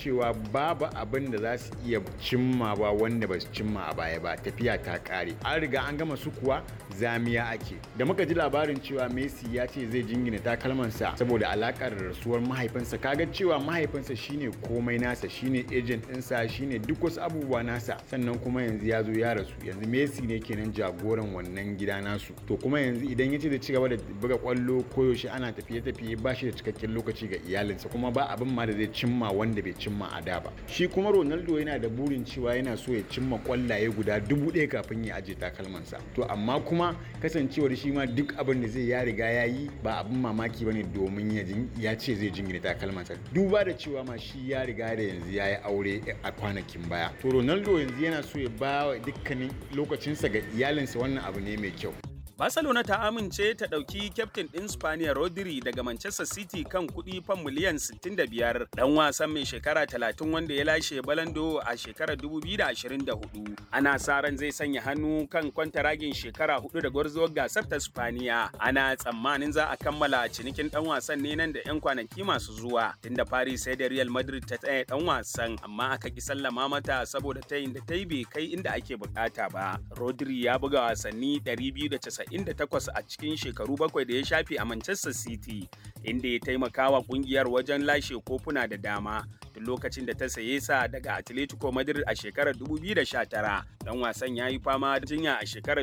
cewa babu abin da za su iya cimma ba wanda ba su cimma a baya ba tafiya ta kare an riga an gama su kuwa zamiya ake da muka ji labarin cewa messi ya ce zai jingina takalmansa saboda alakar rasuwar mahaifinsa kaga cewa mahaifinsa shine komai nasa shine agent ɗinsa shine duk wasu abubuwa nasa sannan kuma yanzu ya zo ya rasu yanzu messi ne kenan jagoran wannan gida nasu to kuma yanzu idan ya ce da cigaba da buga kwallo koyaushe ana tafiye-tafiye ba shi da cikakken lokaci ga iyalinsa kuma ba abin ma da zai cimma wanda bai cimma a da ba shi kuma ronaldo yana da burin cewa yana so ya cimma kwallaye guda dubu ɗaya kafin ya aje takalmansa to amma kuma kasancewar shi ma duk abin da zai ya riga ya yi ba abin mamaki bane domin ya ce zai jingine takalmansa duba da cewa ma shi ya riga da yanzu ya yi aure a kwanakin baya to ronaldo yanzu yana so ya ba wa dukkanin lokacinsa ga iyalinsa wannan abu ne mai kyau Barcelona ta amince ta ɗauki kyaftin ɗin Spaniya Rodri daga Manchester City kan kuɗi fan miliyan 65 ɗan wasan mai shekara 30 wanda ya lashe balando a shekarar 2024. Ana sa ran zai sanya hannu kan kwantaragin shekara hudu da gwarzuwar gasar ta Spaniya. Ana tsammanin za a kammala cinikin ɗan wasan ne nan da 'yan kwanaki masu zuwa. Tunda Paris sai da Real Madrid ta tsaye ɗan wasan amma aka ki sallama mata saboda tayin da ta yi bai kai inda ake bukata ba. Rodri ya buga wasanni 290 98 a cikin shekaru bakwai da ya shafe a Manchester City, inda ya taimaka wa kungiyar wajen lashe kofuna da dama. Tun lokacin da ta saye sa daga Atletico Madrid a shekarar 2019, dan wasan ya yi fama da jinya a shekarar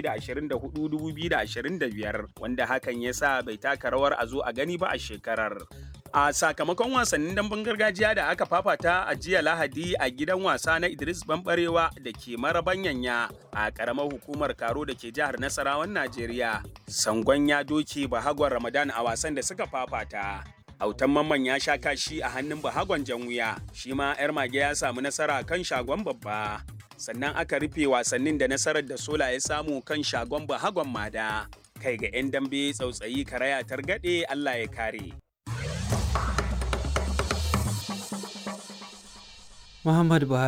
2024-2025, wanda hakan ya sa bai taka rawar a zo a gani ba a shekarar. A sakamakon wasannin damben gargajiya da aka fafata a jiya Lahadi a gidan wasa na Idris Bambarewa da ke marabanyanya a ƙaramar hukumar Karo da ke jihar Nasarawan Najeriya. Sangon ya doke Bahagwan Ramadan a wasan da suka fafata. Autan mamman ya sha kashi a hannun Bahagwan Janwuya, shi ma 'yar mage ya samu nasara kan shagon babba. Sannan aka rufe wasannin da nasarar da Sola ya samu kan shagon Bahagwan Mada. Kai ga 'yan dambe tsautsayi karaya targaɗe Allah ya kare. Muhammad Buhari